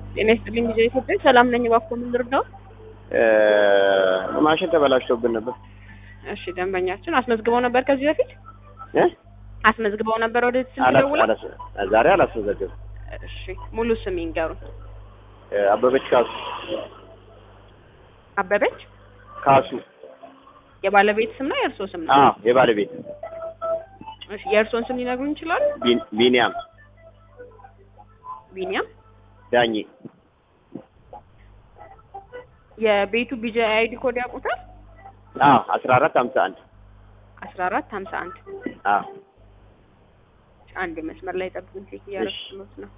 ጤና ይስጥልኝ ጊዜ ኢትዮጵያ ሰላም ነኝ። እባክዎ ምን ልርዳው? ማሽን ተበላሽቶብን ነበር። እሺ ደንበኛችን አስመዝግበው ነበር ከዚህ በፊት እ? አስመዝግበው ነበር ወደ ስልክ አላስ- ደውለው? አላስ- ዛሬ አላስመዘገብም። እሺ ሙሉ ስም ይንገሩን። አበበች ካሱ አበበች ካሱ የባለቤት ስም ነው የእርስዎ ስም ነው? አዎ የባለቤት እሺ የእርስዎን ስም ሊነግሩን ይችላሉ? ቢን- ቢኒያም ቢኒያም ዳኜ የቤቱ ቢጂ አይዲ ኮድ ያውቁታል? አዎ አስራ አራት ሀምሳ አንድ አስራ አራት ሀምሳ አንድ አዎ አንድ መስመር ላይ ጠብቁን። ቼክ እያደረኩት ነው።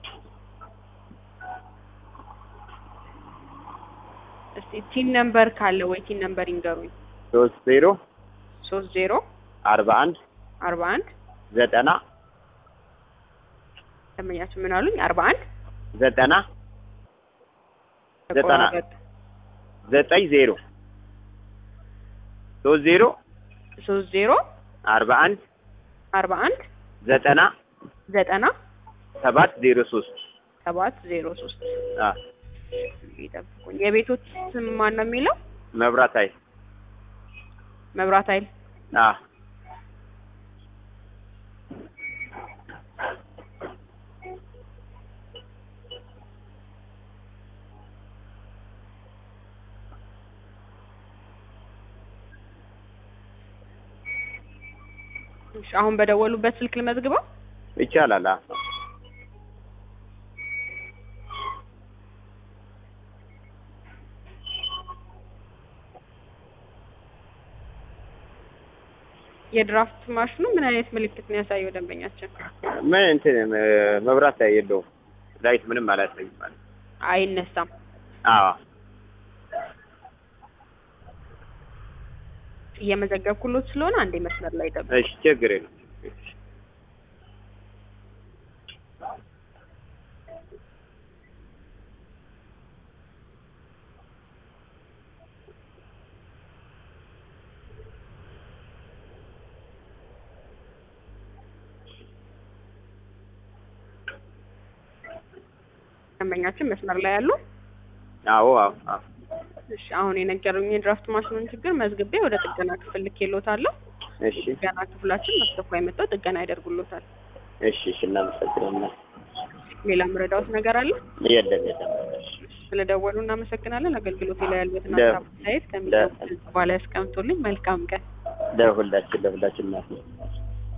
እስቲ ቲን ነምበር ካለ ወይ ቲን ነምበር ይንገሩኝ። ሶስት ዜሮ ሶስት ዜሮ አርባ አንድ አርባ አንድ ዘጠና ደንበኛችን ምን አሉኝ? አርባ አንድ ዘጠና ዘጠና ተቆራረጠ። ዘጠኝ ዜሮ ሶስት ዜሮ ሶስት ዜሮ አርባ አንድ አርባ አንድ ዘጠና ዘጠና ሰባት ዜሮ ሶስት ሰባት ዜሮ ሶስት አዎ ይጠብቁኝ። የቤቶች ስም ማን ነው የሚለው? መብራት ኃይል መብራት ኃይል አዎ እሺ፣ አሁን በደወሉበት ስልክ ልመዝግበው። ይቻላል። አዎ የድራፍት ማሽኑ ምን አይነት ምልክት ነው ያሳየው ደንበኛችን? ምን እንትን እ- መብራት ላይ የለውም ላይት ምንም አላሳይም ማለት ነው። አይነሳም። አዎ እየመዘገብኩሎት ስለሆነ አንዴ መስመር ላይ ጠብቁ። እሺ ችግር የለም። ደንበኛችን መስመር ላይ ያሉ። አዎ አዎ አዎ እሺ፣ አሁን የነገሩኝ የድራፍት ማሽኑን ችግር መዝግቤ ወደ ጥገና ክፍል ልኬሎታለሁ። እሺ ጥገና ክፍላችን በአስቸኳይ መጥተው ጥገና ያደርጉሎታል። እሺ እሺ እናመሰግናለን። ሌላ ምረዳውት ነገር አለ? የለም የለም። ስለደወሉ እናመሰግናለን። አገልግሎት ላይ ያሉትን ለ- ሀሳብ አስተያየት ከሚሰጡት በኋላ ያስቀምጡልኝ። መልካም ቀን። ለሁላችን ለሁላችን እናት